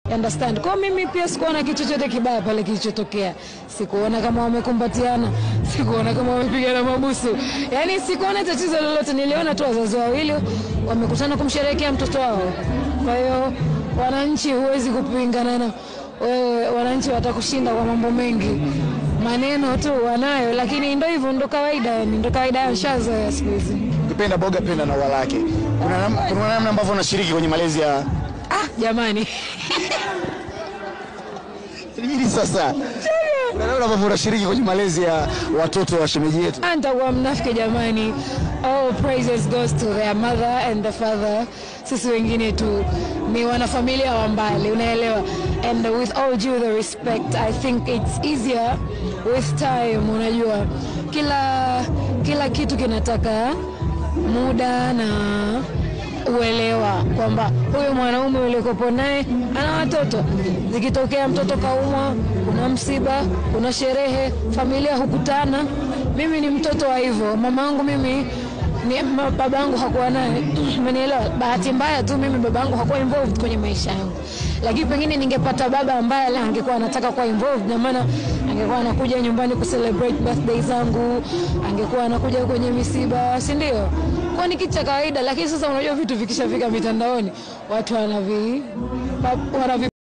understand. Kwa mimi pia sikuona kitu chochote kibaya pale kilichotokea, sikuona kama wamekumbatiana, sikuona kama wamepigana mabusu, yaani sikuona tatizo lolote. Niliona tu wazazi wawili wamekutana kumsherehekea mtoto wao. Kwa hiyo wananchi, huwezi kupingana na wewe, wananchi watakushinda kwa mambo mengi, maneno tu wanayo, lakini ndo hivyo, ndo kawaida, yani ndo kawaida ya shazoea siku hizi. Ukipenda boga penda na ua lake. Kuna nam- kuna namna ambavyo unashiriki kwenye malezi ya Ah, jamani nini sasa? Kuna namna ambavyo unashiriki kwenye malezi ya watoto wa shemeji yetu. nitakuwa mnafiki jamani. All praises goes to their mother and the father. Sisi wengine tu ni wanafamilia wa mbali, unaelewa. And with all due the respect, I think it's easier with time. Unajua, kila kila kitu kinataka muda na uelewa kwamba huyu mwanaume ulikopo naye ana watoto. Zikitokea mtoto kaumwa, kuna msiba, kuna sherehe, familia hukutana. Mimi ni mtoto wa hivyo. Mama yangu mimi ni ma- baba yangu hakuwa naye, umenielewa? Bahati mbaya tu mimi baba yangu hakuwa involved kwenye maisha yangu, lakini pengine ningepata baba ambaye la angekuwa anataka kuwa involved, na maana angekuwa anakuja nyumbani kucelebrate birthday zangu, angekuwa anakuja kwenye misiba, si ndio? Kwa ni kitu cha kawaida, lakini sasa unajua vitu vikishafika mitandaoni watu wanavi wanavi